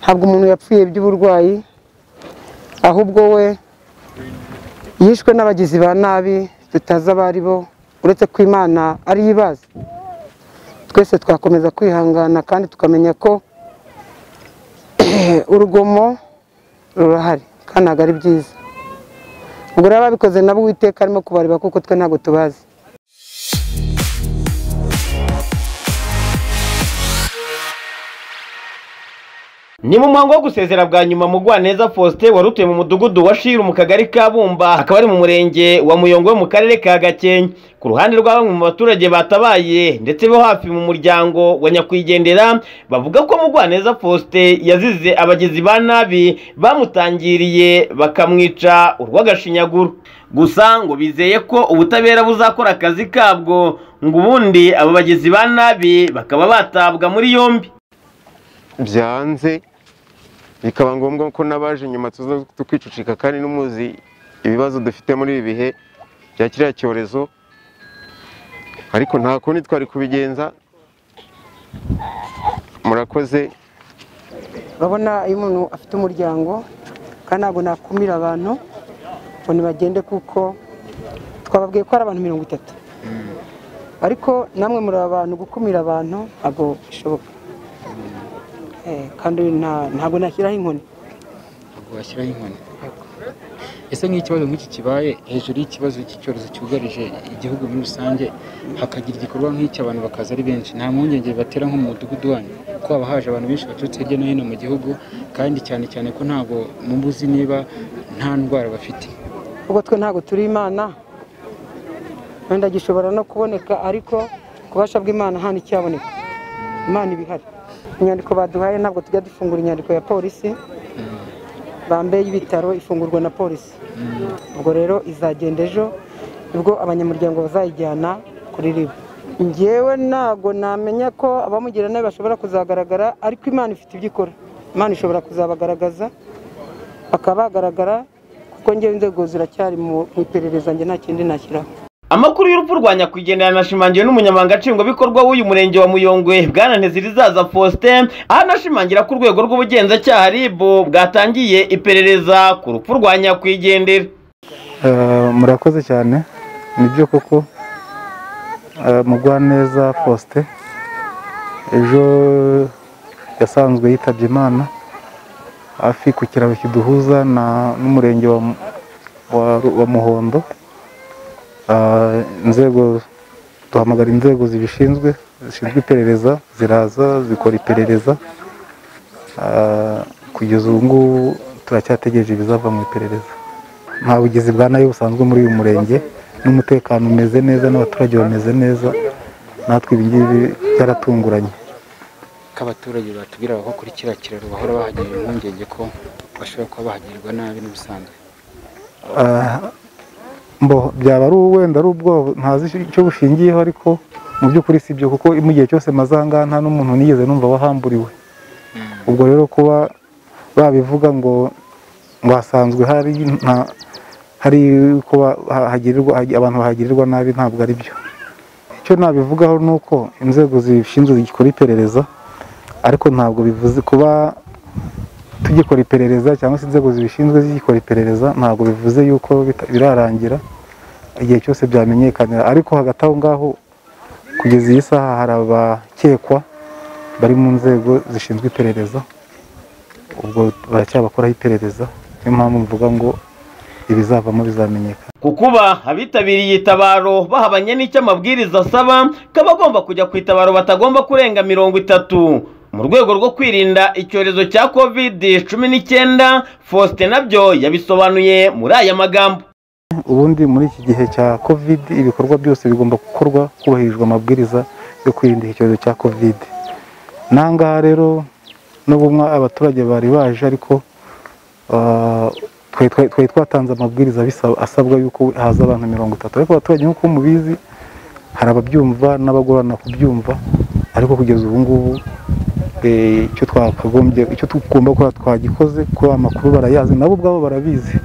ntabwo umuntu yapfuye by'uburwayi ahubwo we yishwe n'abagizi ba nabi tutazi abo ari bo uretse ko imana ariyo ibazi twese twakomeza kwihangana kandi tukamenya ko urugomo rurahari kandi ntabwo ari byiza ubwo rero ababikoze nabo uwiteka arimo kubareba kuko twe ntabwo tubazi ni mu muhango wo gusezera bwa nyuma mugwaneza faustin wari utuye mu mudugudu wa shiru mu kagari ka bumba akaba ari mu murenge wa muyongo wo mu karere ka gakenke ku ruhande rwa bamwe mu baturage batabaye ndetse bo hafi mu muryango wa nyakwigendera bavuga ko mugwaneza faustin yazize abagizi ba nabi bamutangiriye bakamwica urw'agashinyaguro gusa ngo bizeye ko ubutabera buzakora akazi kabwo ngo ubundi abo bagizi ba nabi bakaba batabwa muri yombi byanze bikaba ngombwa ko n'abaje nyuma tuza tukicicika kandi n'umuzi ibibazo dufite muri ibi bihe bya kiriya cyorezo ariko nta kundi twari kubigenza murakoze urabona iyo umuntu afite umuryango kandi ntabwo nakumira abantu ngo ntibagende kuko twababwiye ko ari abantu mirongo itatu ariko namwe muri aba bantu gukumira abantu ntabwo bishoboka Eh, kandi nta- ntabwo nashyiraho inkoni ntabwo washyiraho inkoni ese nk'ikibazo nk'iki kibaye hejuru y'ikibazo cy'icyorezo cyugarije igihugu muri rusange hakagira igikorwa nk'iki abantu bakaza ari benshi nta mpungenge bibatera nko mu mudugudu wanyu ko haba haje abantu benshi baturutse hirya no hino mu gihugu kandi cyane cyane ko ntabwo mubuzi niba nta ndwara bafite kuko twe ntabwo turi imana wenda gishobora no kuboneka ariko kubasha bw'imana nta n'icyaboneka imana iba ihari inyandiko baduhaye ntabwo tujya dufungura inyandiko ya polisi bambe y'ibitaro ifungurwa na polisi ubwo rero izagenda ejo nibwo abanyamuryango bazayijyana kuri ribu ngewe ntabwo namenya ko abamugira nabi bashobora kuzagaragara ariko imana ifite ibyo ikora imana ishobora kuzabagaragaza bakaba bagaragara kuko ngewe inzego ziracyari mu mu iperereza njye nta kindi nashyiraho amakuru y'urupfu rwa nyakwigendera yanashimangiwe n'umunyamabanga nshingwabikorwa w'uyu murenge wa muyongwe bwana ntezirizaza faustin aho anashimangira ko urwego rw'ubugenzacyaha rib bwatangiye iperereza ku rupfu rwa nyakwigendera Eh, murakoze cyane nibyo koko eh, mugwaneza faustin ejo yasanzwe yitabye imana hafi ku kiraro kiduhuza na- n'umurenge wa, Mu- wa, Ru- wa muhondo Eh, inzego duhamagara inzego zibishinzwe zishinzwe iperereza ziraza zikora iperereza Eh, kugeza ubu ngubu turacyategereje ibizava mu iperereza nta bugizi bwa nayo busanzwe muri uyu murenge n'umutekano umeze neza n'abaturage bameze neza natwe ibi ngibi byaratunguranye ko abaturage batubwira ko kuri kiriya kiraro bahora bahagirira impungenge ko bashobora kuba bahagirirwa nabi n'ubusanzwe Ah, mbo byaba ari wenda ari ubwoba ntazi icyo bushingiyeho ariko mu by'ukuri si byo kuko mu gihe cyose mazanga nta n'umuntu nigeze numva wahamburiwe ubwo rero kuba babivuga ngo ngo hasanzwe hari nta- hari kuba hagirirwa abantu bahagirirwa nabi ntabwo ari byo icyo nabivugaho ni uko inzego zibishinzwe zigikora iperereza ariko ntabwo bivuze kuba tugikora iperereza cyangwa se inzego zibishinzwe zigikora iperereza ntabwo bivuze yuko bita- birarangira igihe cyose byamenyekanira ariko hagati aho ngaho kugeza iyi saha hari abakekwa bari mu nzego zishinzwe iperereza ubwo baracyabakoraho iperereza niyo mpamvu mvuga ngo ibizavamo bizamenyekana ku kuba abitabiriye itabaro bahabanye n'icyo amabwiriza asaba ko abagomba kujya ku itabaro batagomba kurenga mirongo itatu mu rwego rwo kwirinda icyorezo cya covid cumi n'icyenda faustin nabyo yabisobanuye muri aya magambo ubundi muri iki gihe cya covid ibikorwa byose bigomba gukorwa hubahirijwe amabwiriza yo kwirinda iki cyorezo cya covid n'ahangaha rero n'ubwo mwa- abaturage bari baje ariko ah, twari- twari twari twatanze amabwiriza abisa- asabwa yuko haza abantu mirongo itatu ariko abaturage nk'uko mubizi hari ababyumva n'abagorana kubyumva ariko kugeza ubu ngubu eh, icyo twakagombye icyo tugomba gukora twagikoze kuko amakuru barayazi nabo ubwabo barabizi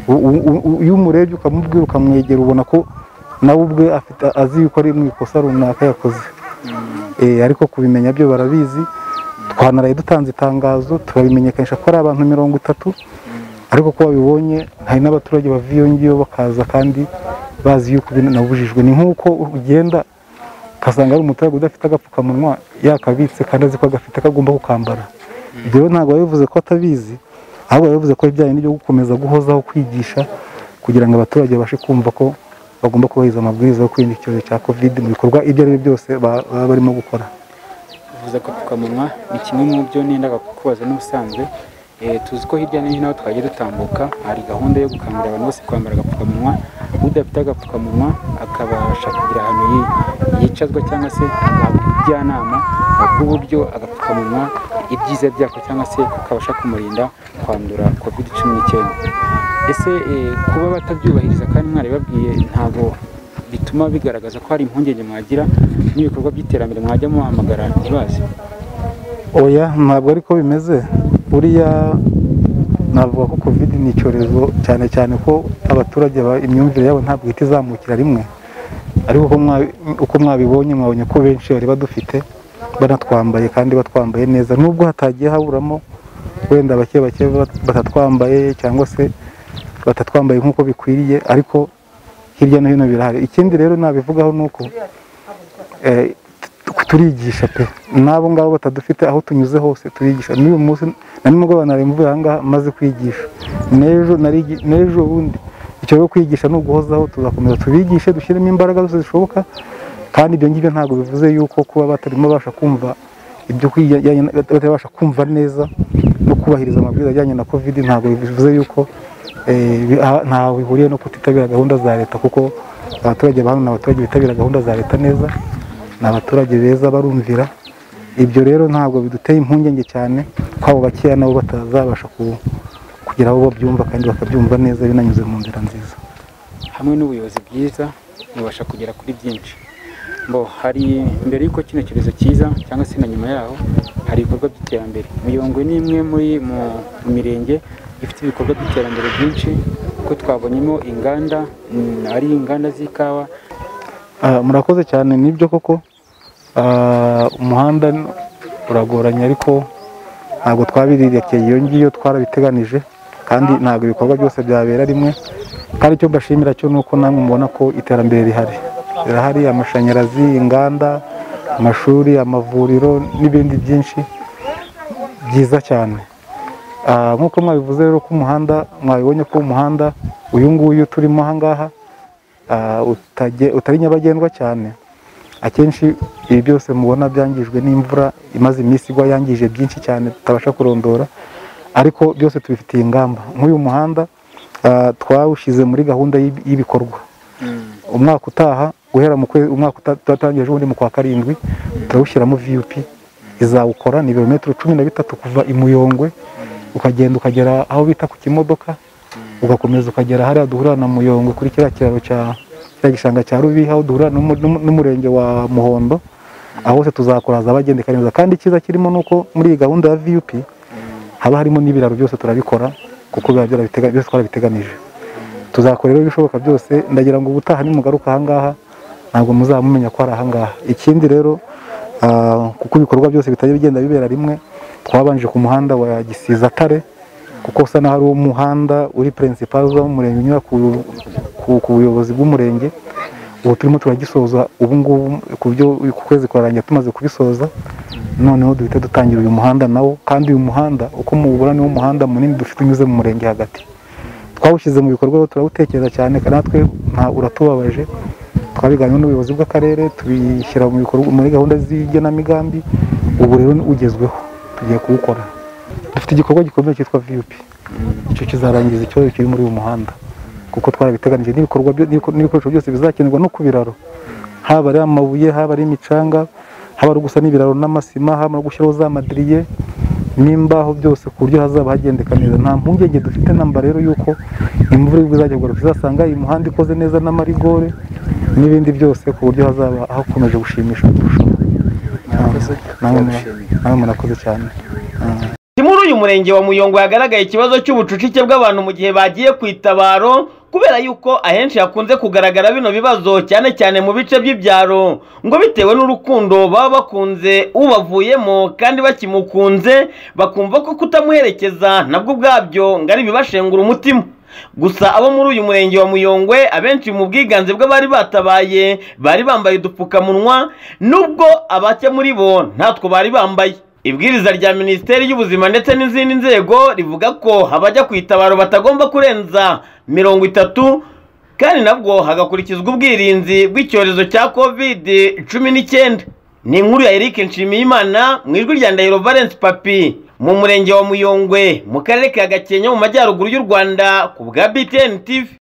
U- u- u- iyo umurebye ukamubwira ukamwegera ubona ko nawe ubwe afite azi yuko ari mu ikosa runaka yakoze Eh, ariko kubimenya byo barabizi twanaraye dutanze itangazo turabimenyekanisha ko ari abantu mirongo itatu ariko ko babibonye hari n'abaturage bava iyo ngiyo bakaza kandi bazi yuko binabujijwe ni nk'uko ugenda ugasanga ari umuturage udafite agapfukamunwa yakabitse kandi azi ko agafite kagomba kukambara ibyo rero ntabwo bivuze ko atabizi ahubwo bivuze ko ibijyanye n'ibyo gukomeza guhozaho kwigisha kugira ngo abaturage babashe kumva ko bagomba kubahiriza amabwiriza yo kwirinda icyorezo cya kovide mu bikorwa ibyo ari byo byose ba- baba barimo gukora kuvuza agapfukamunwa ni kimwe mu byo nendaga kukubaza n'ubusanzwe Eh, tuzi ko hirya no hino aho twagiye dutambuka hari gahunda yo gukangurira abantu bose kwambara agapfukamunwa udafite agapfukamunwa akabasha kugira ahantu yi- yicazwa cyangwa se agahabwa ubujyanama bw'uburyo agapfukamunwa ibyiza byako cyangwa se kakabasha kumurinda kwandura covid cumi n'icyenda ese eh, kuba batabyubahiriza kandi mwarabibabwiye ntabwo bituma bigaragaza ko hari impungenge mwagira n'ibikorwa by'iterambere mwajya muhamagara ntibaze oya ntabwo ariko bimeze buriya navuga ko kovide ni icyorezo cyane cyane ko abaturage ba- imyumvire yabo ntabwo ihita izamukira rimwe ariko uko mwa- uko mwabibonye mwabonye ko benshi bari badufite banatwambaye kandi batwambaye neza nubwo hatagiye haburamo wenda bake bake bat- batatwambaye cyangwa se batatwambaye nk'uko bikwiriye ariko hirya no hino birahari ikindi rero nabivugaho ni uko eh, tu- turigisha pe n'abo ngabo batadufite aho tunyuze hose turigisha n'uyu munsi na nimugoroba nari mvuye aha ngaha maze kwigisha n'ejo narigi- n'ejo bundi icyo rero kwigisha ni uguhozaho tuzakomeza tubigishe dushyiremo imbaraga zose zishoboka kandi ibyo ngibyo ntabwo bivuze yuko kuba batarimo babasha kumva ibyo kwijyanye na- batabasha kumva neza no kubahiriza amabwiriza ajyanye na covid ntabwo bivuze yuko eh, bi- aha- ntaho bihuriye no kutitabira gahunda za leta kuko abaturage ba hano ni abaturage bitabira gahunda za leta neza ni abaturage beza barumvira ibyo rero ntabwo biduteye impungenge cyane ko abo bakeya nabo batazabasha ku- kugira aho babyumva kandi bakabyumva neza binanyuze mu nzira nziza hamwe n'ubuyobozi bwiza mubasha kugera kuri byinshi bo hari mbere y'uko kino cyorezo cyiza cyangwa se na nyuma yaho hari ibikorwa by'iterambere miyongwe ni imwe muri mu mirenge ifite ibikorwa by'iterambere byinshi kuko twabonyemo inganda mm, ari inganda z'ikawa Ah, murakoze cyane nibyo koko Ah, umuhanda n- uragoranye ariko ntabwo twabirekeye iyo ngiyo twarabiteganije kandi ntabwo ibikorwa byose byabera rimwe kandi icyo mbashimira cyo ni uko namwe mubona ko iterambere rihari rirahari amashanyarazi inganda amashuri amavuriro n'ibindi byinshi byiza cyane Ah, nk'uko mwabivuze rero ko umuhanda mwabibonye ko umuhanda uyu nguyu turimo aha ngaha ah, utage- utari nyabagendwa cyane akenshi ibi byose mubona byangijwe n'imvura imaze iminsi igwa yangije byinshi cyane tutabasha kurondora ariko byose tubifitiye ingamba nk'uyu muhanda ah, twawushyize muri gahunda y'ibi- y'ibikorwa umwaka utaha guhera mu kwezi umwaka uta- twatangiye ejobundi mu kwa karindwi turawushyiramo viyup izawukora ni ibirometero cumi na bitatu kuva i muyongwe ukagenda ukagera aho bita ku kimodoka ugakomeza ukagera hariya duhurira na muyongwe kuri kiriya kiraro cya cya gishanga cya rubiha aho duhurira n'umu- n'umu- n'umurenge wa muhondo aho hose tuzakora ahabagenda neza kandi icyiza kirimo ni uko muri iyi gahunda ya viyup haba harimo n'ibiraro byose turabikora kuko biba byarabitega- byose twarabiteganije tuzakora rero ibishoboka byose ndagira ngo ubutaha nimugaruka ahangaha ntabwo muzaba mumenya ko ari ahangaha ikindi rero ah, kuko ibikorwa byose bitajya bigenda bibera rimwe twabanje ku muhanda wa gisiza tare kuko usa n'aho ari umuhanda uri perensipari uva mu murenge unyura ku- ku- ku buyobozi bw'umurenge ubu turimo turagisoza ubu ngubu ku byo ku kwezi kwarangiye tumaze kubisoza noneho duhita dutangira uyu muhanda nawo kandi uyu muhanda uko muwubona niwo muhanda munini dufite unyuze mu murenge hagati twawushyize mu bikorwa rero turawutekereza cyane kandi natwe nta uratubabaje twabiganyeho n'ubuyobozi bw'akarere tubishyira mu bikorwa muri gahunda z'igenamigambi ubu rero ugezweho tugiye kuwukora dufite igikorwa gikomeye cyitwa viyup icyo kizarangiza ikibazo kiri muri uyu muhanda kuko twarabiteganije n'ibikorwa byo- n'ibiko- n'ibikoresho byose bizakenerwa no ku biraro haba ari amabuye haba ari imicanga haba ari gusa n'ibiraro n'amasima haba no gushyiraho za madiriye n'imbaho byose ku buryo hazaba hagendeka neza nta mpungenge dufite namba rero y'uko imvura y'ubwo izajya kugwa tuzasanga imihanda ikoze neza n'amarigore n'ibindi byose ku buryo hazaba hakomeje gushimisha kurushaho murakoze namwe turagushimiye namwe murakoze cyane Ah. Muri uyu uyu murenge wa muyongo hagaragaye ikibazo cy'ubucucike bw'abantu mu gihe bagiye ku itabaro kubera yuko ahenshi hakunze kugaragara bino bibazo cyane cyane mu bice by'ibyaro ngo bitewe n'urukundo baba bakunze ubavuyemo kandi bakimukunze bakumva ko kutamuherekeza nabwo ubwabyo ngo ari ibibashengura umutima gusa abo muri uyu murenge wa muyongwe abenshi mu bwiganze bw'abari batabaye bari bambaye udupfukamunwa nubwo abake muri bo ntatwo bari bambaye ibwiriza rya minisiteri y'ubuzima ndetse n'izindi nzego rivuga ko abajya ku itabaro batagomba kurenza mirongo itatu kandi nabwo hagakurikizwa ubwirinzi bw'icyorezo cya covid cumi n'icyenda ni inkuru ya Eric Nshimiyimana mu ijwi rya Ndahiro Valence Papi mu murenge wa Muyongwe mu karere ka Gakenke mu majyaruguru y'u Rwanda ku bwa BTN TV